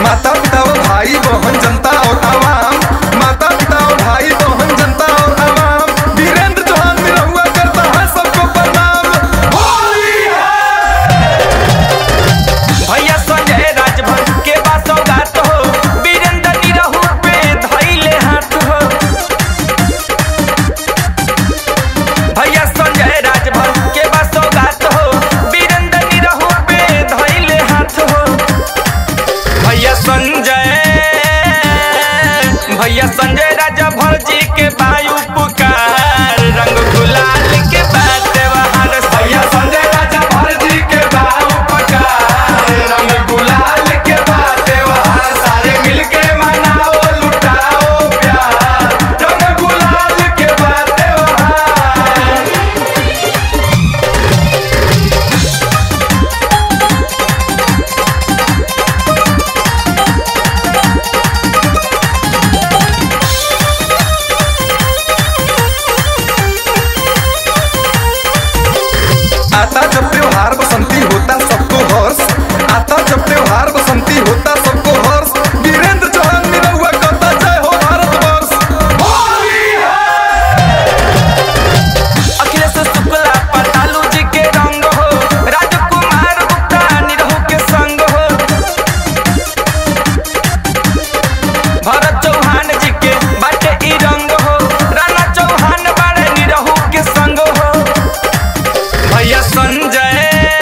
माता पिता और भाई बहन जनता और आवाम माता पिता और भाई बहन जनता और आवाम वीरेंद्र चौहान निरहुआ करता है सबको प्रणाम होली है भैया संजय राजभर के बा सौगात हो वीरेंद्र निरहु पे धैले हाथ हो भैया संजय राजभर के बा सौगात हो वीरेंद्र निरहु पे धैले हाथ हो भैया संजय भैया संजय राजभर जी के वायु पुकार रंग गुलाल के बात त्योहार भैया संजय राजा भारती के बाबू पकार रंग गुलाल के बाद त्योहार सारे मिलके मनाओ लुटाओ प्यार रंग गुलाल के बाद त्योहार आता जब त्योहार बसंती होता सबको हर्ष आता जब त्योहार बसंती होता सबको हर्ष वीरेंद्र चौहान निरहुआ कहता जय हो भारत वर्ष होली है अखिलेश शुक्ला पतालू जी के रंग हो राजकुमार गुप्ता निरहु के संग हो भरत चौहान जी के बाटे ई रंग हो राणा चौहान बाड़े निरहु के संग हो भैया संजय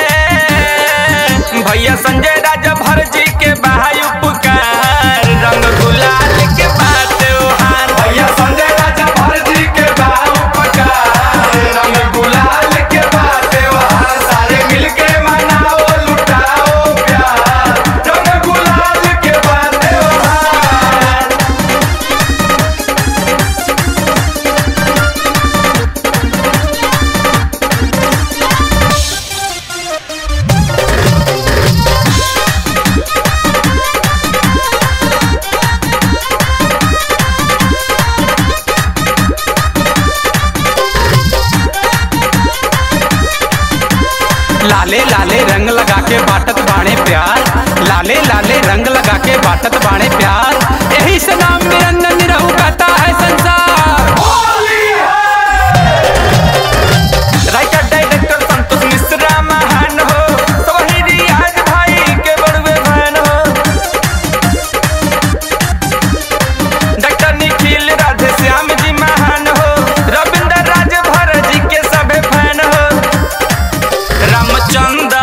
भैया संजय राजभर जी के वायु पुकार रंग गुलाल के बात त्योहार भैया संजय राजा भारती के बाबू पकार रंग गुलाल के बाद त्योहार सारे मिलके मनाओ लुटाओ प्यार रंग गुलाल के बाद त्योहार लाले लाले रंग लगा के बाटत बाणे प्यार लाले लाले रंग लगा के बाटत बाणे प्यार यही से नाम निरंजन निरहु कहता है संसार होली है राइटर डायरेक्टर संतोष मिश्रा महान हो सोही रियाज भाई के बड़वे फैन हो डॉक्टर निखिल राधे श्याम जी महान हो रविंद्र राजभर जी के सभे फैन हो रामचंद्र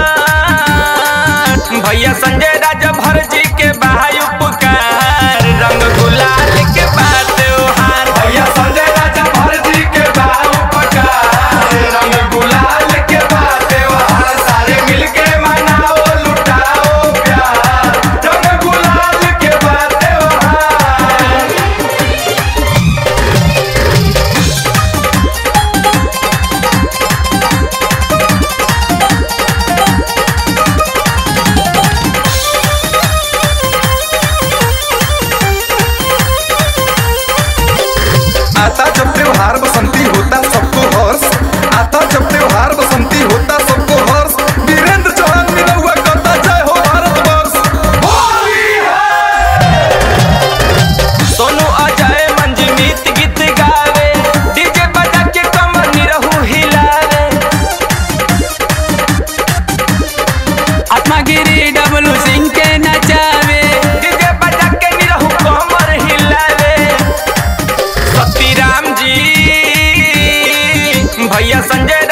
भैया संजय राजभर जी के वायु पुकार रंग गुलाल के बाद त्योहार भैया संजय राजा भारती के बाबू पकार रंग गुलाल के बाद त्योहार सारे मिलके मनाओ लुटाओ प्यार रंग गुलाल के बाद त्योहार आता जब त्योहार बसंती होता सबको हर्ष आता जब त्योहार बसंती होता सबको हर्ष वीरेंद्र चौहान निरहुआ कहता जय हो भारत वर्ष होली है सोनू अजय मंजमीत गीत गावे डीजे बजा के कमर निरहु हिलावे आत्मागिरी डबलू सिंह के नचावे डीजे बजा के निरहु कमर हिलावे सती राम जी भैया संजय